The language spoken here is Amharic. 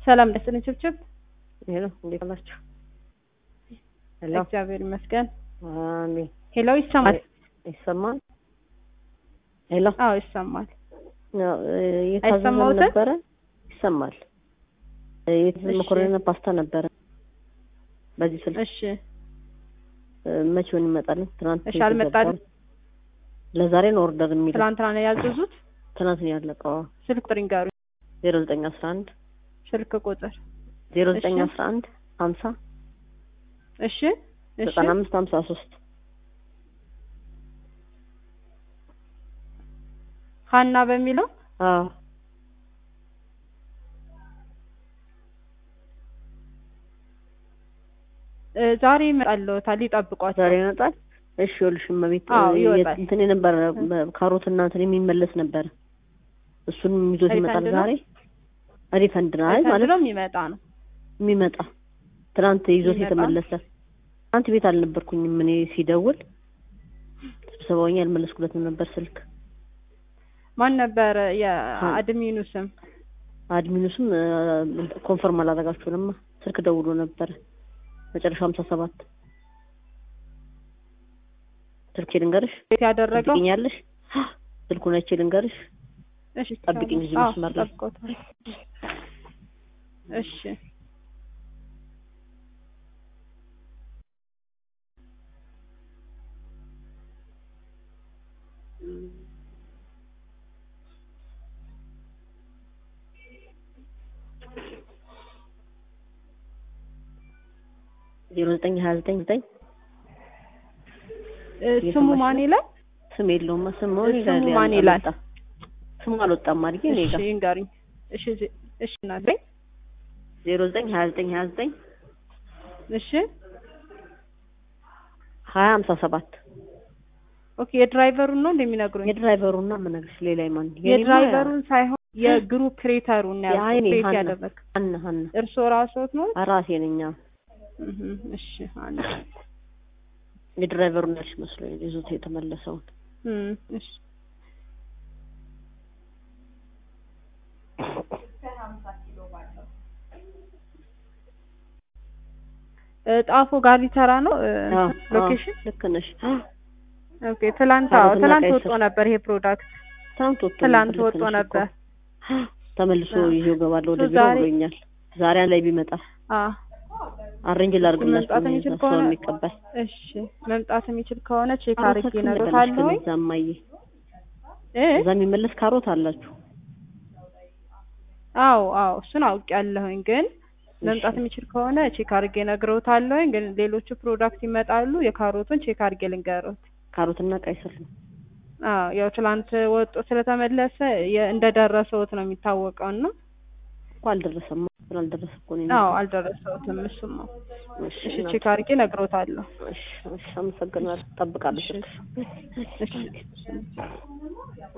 ሰላም ደስን ችብችብ ሄሎ እንዴት አላችሁ? ሄሎ እግዚአብሔር ይመስገን። አሜን። ሄሎ ይሰማል? ይሰማል? ሄሎ አዎ ይሰማል። ያው የታዘዘ አይሰማዎትም? ነበረ ይሰማል። የታዘዘ እሺ። መኮረኒና ፓስታ ነበረ በዚህ ስልክ እሺ መቼውን ይመጣልን? ትናንት እሺ፣ አልመጣልም? የተዘጋው። ለዛሬ ነው ኦርደር የሚለው ትናንትና ነው ያዘዙት። ትናንት ነው ያለቀው። ስልክ ቁጥር ይንገሩ። ዜሮ ዘጠኝ አስራ አንድ ስልክ ቁጥር ዜሮ ዘጠኝ እሺ። አስራ አንድ ሀምሳ እሺ እሺ ዘጠና አምስት ሀምሳ ሶስት ሀና በሚለው አዎ እ፣ ዛሬ ይመጣልዎታል፣ ይጠብቋቸው። ዛሬ ይመጣል። እሺ ይኸውልሽ እመቤት አዎ፣ እ፣ ይወጣል። እንትን የነበረ ካሮት እና እንትን የሚመለስ ነበረ። እሱንም ይዞት ይመጣል ሪፈንድ ነው? ዛሬ። ሪፈንድ ነው አይ ሪፈንድ ማለት ነው የሚመጣ ነው። የሚመጣ ትናንት ይዞት የሚመጣ? የተመለሰ ትናንት ቤት አልነበርኩኝም እኔ ሲደውል ስብሰባውኝ ያልመለስኩለትም ነበር ስልክ ማን ነበረ የአድሚኑ ስም? አድሚኑ ስም እ፣ ኮንፈርም አላደረጋችሁንማ ስልክ ደውሎ ነበረ መጨረሻ ሀምሳ ሰባት ስልኬ ልንገርሽ ቤት ያደረገው ትጠብቂኛለሽ ስልኩን አይቼ ልንገርሽ እሺ ጠብቂኝ እዚህ አዎ፣ መስመር ላይ። ጠብቆታል። እሺ ዜሮ ዘጠኝ ሀያ ዘጠኝ ዘጠኝ እ፣ ስሙ እየሰማሽ ማን ነው? ይላል? ስም የለውም ስሙ እኔ ስሙ ጋር ማን ይላል? አልወጣም። ስሙ አልወጣም አድርጌ እኔ እሺ ጋር ይንገሩኝ። እሺ ዜ- እሺ ናገኝ ዜሮ ዘጠኝ ሀያ ዘጠኝ ሀያ ዘጠኝ እሺ ሀያ ሀምሳ ሰባት ኦኬ የድራይቨሩን ነው እንደሚነግሩኝ የድራይቨሩና የምነግርሽ ሌላ ማን የድራይቨሩን ሳይሆን የግሩፕ ሬተሩን ነው የአይኔ ሬት ሀና ያደረግ ሀና ሀና እርስዎ ራስዎት ነው? ራሴ ነኝ አዎ። እህ እሺ አንድ የድራይቨሩን ያልሽ መስሎኝ ይዞት የተመለሰውን እም እሺ እ፣ ጣፎ ጋሪ ተራ ነው እ፣ አዎ፣ ሎኬሽን አዎ፣ ልክ ነሽ ኦኬ ትላንት አዎ ካሮትና ትላንት ቀይ ወጥቶ ስር። ነበር ይሄ ፕሮዳክት ትናንት ወጥቶ ትላንት ነበር፣ ልክ ወጥቶ ነሽ እኮ። ነበር ተመልሶ አዎ። ይዤው እገባለሁ ወደ እሱ ቢሮ ዛሬ- ብሎኛል ዛሬ ላይ ቢመጣ አ አሬንጅ ላድርግላችሁ መምጣት የሚችል ሰው ከሆነ የሚቀበል እሺ መምጣት የሚችል ከሆነ ቼክ ካሮት አድርጌ ግን እነግርሃለሁ እዛ እማዬ እ እዛ የሚመለስ ካሮት አላችሁ አዎ አዎ እሱን አውቄያለሁኝ ግን መምጣት የሚችል ከሆነ ቼክ አድርጌ እነግረውታለሁኝ ግን ሌሎቹ ፕሮዳክት ይመጣሉ የካሮቱን ቼክ አድርጌ ልንገሩት ካሮትና ቀይ ስር ነው አዎ ያው ትላንት ወጦ ስለተመለሰ የ- እንደደረሰውት ነው የሚታወቀው እና እኮ አልደረሰም ስላልደረሰ እኮ ነው አዎ የመጣው። አልደረሰውትም እሱም ነው እሺ እሺ እናቴ። ቼክ አድርጌ እነግረውታለሁ እሺ እሺ አመሰግናለሁ እጠብቃለሁ እሺ ስልክሽ እሺ